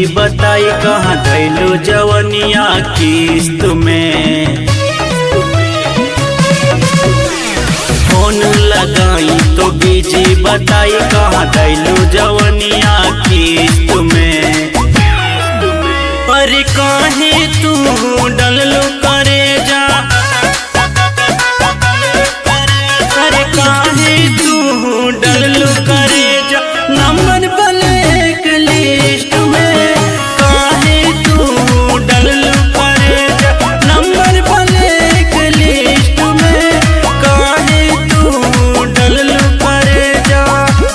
busy बताई कहाँ धैलू जवनिया किस्त में फोन लगाई तो बीजी बताई कहाँ धैलू जवनिया किस्त में अरे काहे तू डललो करे जा अरे काहे तू डललो करे जा नंबर ब्लैक लिस्ट में काहे तू डललो करे जा नंबर ब्लैक लिस्ट में काहे तू डललो करे जा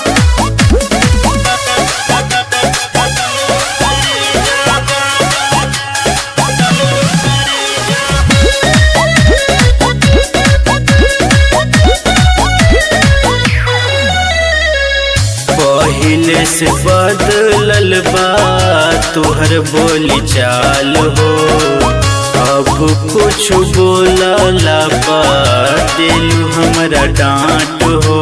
पहिले से बदलल बा तुहर बोली चाल हो अब कुछ बोलला बा दिलू हमरा डांट हो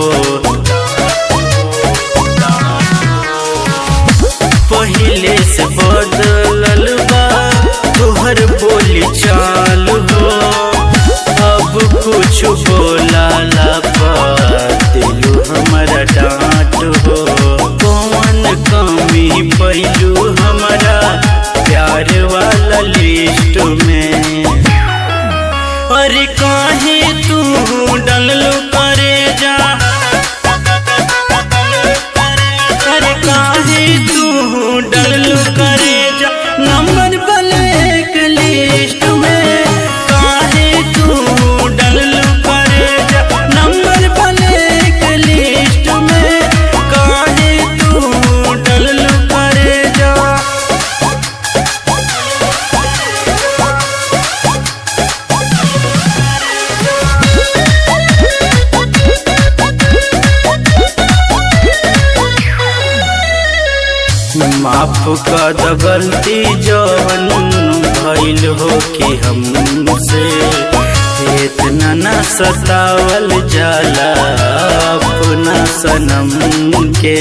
पहिले से बदलल बा तुहर बोली चाल हो अब कुछ बोलला बा दिलू हमरा डांट हो कौन कमी पैलू हमारा प्यार वाला लिस्ट में अरे काहे तू डललो करे जा अरे काहे तू डललो करे जा नंबर ब्लैक लिस्ट में काहे तू डललो करे जा नंबर ब्लैक लिस्ट में काहे तू डललो करे जा माफ कर द गलती जवन भइल हो कि हमसे इतना न सतावल जाला अपना सनम के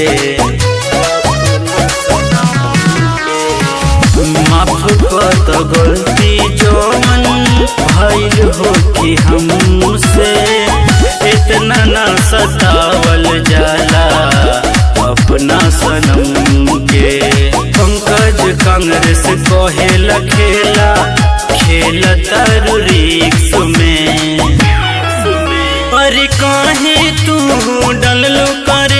माफ कर द गलती जवन भइल हो कि हमसे इतना न सतावल जाला अपना सनम के पंकज कांग्रेस कहेला खेला खेल तरु रिक्स में अरे काहे तू डललो करे